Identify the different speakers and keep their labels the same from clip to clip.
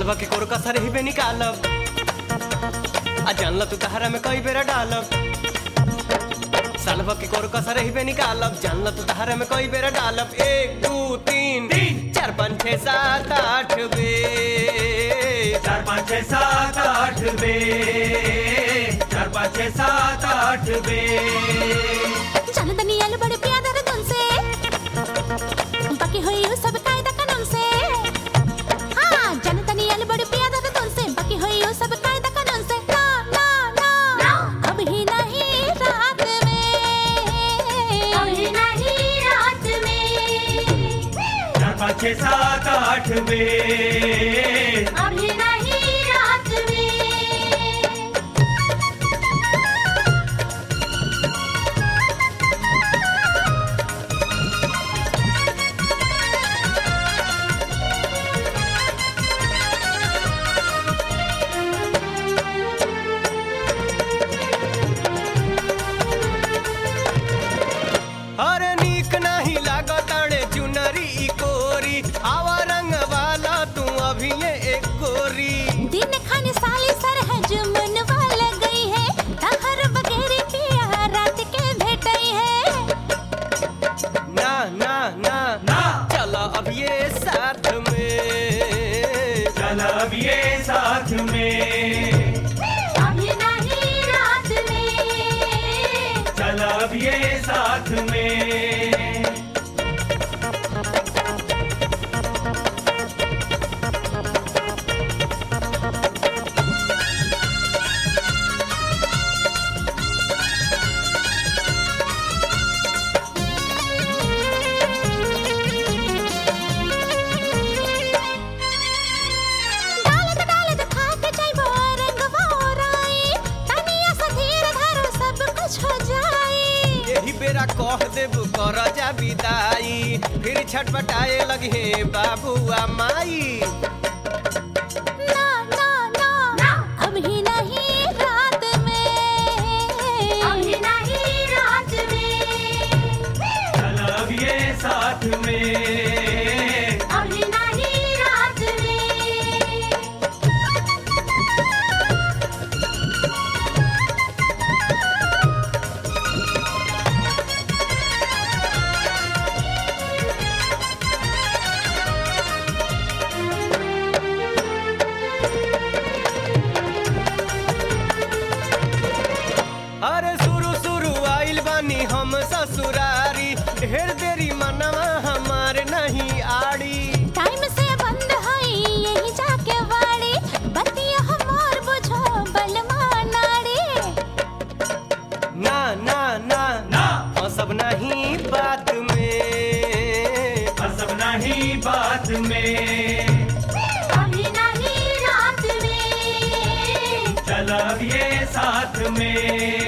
Speaker 1: सालवा के कोर कसर ही बे निकालब आ जानल तू तहरा में कई बेरा डालब सालवा के कोर कसर ही बे निकालब जानल तू तहरा में कई बेरा डालब एक दू तीन चार पाँच छः सात आठ बे
Speaker 2: चार पाँच छः सात आठ बे चार पाँच छः सात आठ बे
Speaker 3: जनदनियल बड़े प्यादर धुन से बाकी हुई हो सब कायदा कानून से हाँ जनदनियल बड़े प्यादर धुन से बाकी हुई हो सब कायदा कानून से ना ना ना अब ही नहीं रात में
Speaker 4: अभी नहीं रात में
Speaker 2: चार पाँच छः सात आठ बे
Speaker 4: अभी नहीं रात में
Speaker 1: अरे नीक नहीं लागत अड़े चुनरी ई कोरी आवा रंग वाला तू अभी ये एक गोरी
Speaker 3: दिन खाने साली सर है जुमन वाला गई है तहर वगैरह पिया रात के भेटई है
Speaker 1: ना ना ना
Speaker 2: ना
Speaker 1: चलो अब ये साथ में
Speaker 2: चल अब ये साथ में
Speaker 4: अभी नहीं रात में
Speaker 2: चल अब ये साथ में
Speaker 3: डालत डालत थाक जाइबो रंगवा ओराई तनिया सा धीर धरो सब कुछ हो जाई
Speaker 1: यही बेरा कह देब कर जा विदाई फिर छटपटाए लगे बाबुआ माई
Speaker 3: ना ना ना अब ही नहीं रात में
Speaker 4: अभी नहीं रात में
Speaker 2: चल अब ये साथ में
Speaker 4: अभी नहीं रात में
Speaker 1: अरे शुरू शुरू आइल बानी हम ससुरारी ढेर देरी मनवा हमार नहीं आड़ी
Speaker 3: टाइम से बंद हई यही जाके वाड़ी बतिया हमार बुझो बलमा नाड़ी
Speaker 1: ना ना ना
Speaker 2: ना
Speaker 1: सब नहीं बात में
Speaker 2: सब नहीं बात में
Speaker 4: अभी नहीं रात में
Speaker 2: चल अब ये साथ में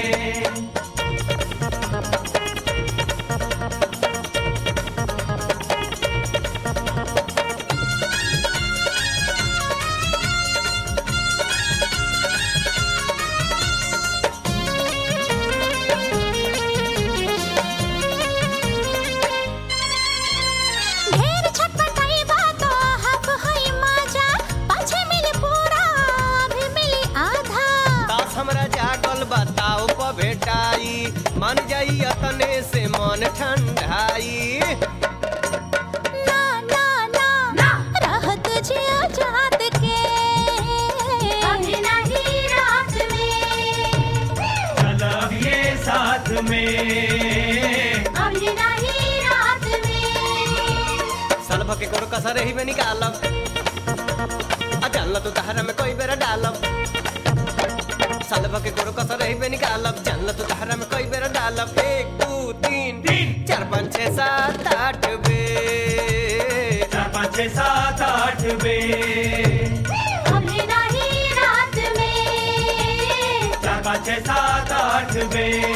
Speaker 3: ढेर छटपटाई बातो हक हई माजा पाछे मिली पूरा अभी मिली आधा
Speaker 1: तास हमरा जागल बताओ प भेटाई मन जाई अतने से मन ठंडाई
Speaker 3: ना ना ना
Speaker 4: ना
Speaker 3: रहत जियो जात के
Speaker 4: अभी नहीं रात में
Speaker 2: चल अब ये साथ में
Speaker 4: अभी नहीं रात में
Speaker 1: सलभ के कोर कसर ही में निकालब आ जानल तू तहरा में कोई बेरा डालब सलभ के कोर कसर ही में निकालब जानल तू तहरा में कोई बेरा डालब एक दू तीन
Speaker 2: तीन
Speaker 1: चार पाँच छः सात आठ बे
Speaker 2: चार पाँच छः सात आठ बे
Speaker 4: अभी नहीं रात में
Speaker 2: चार पाँच छः सात आठ बे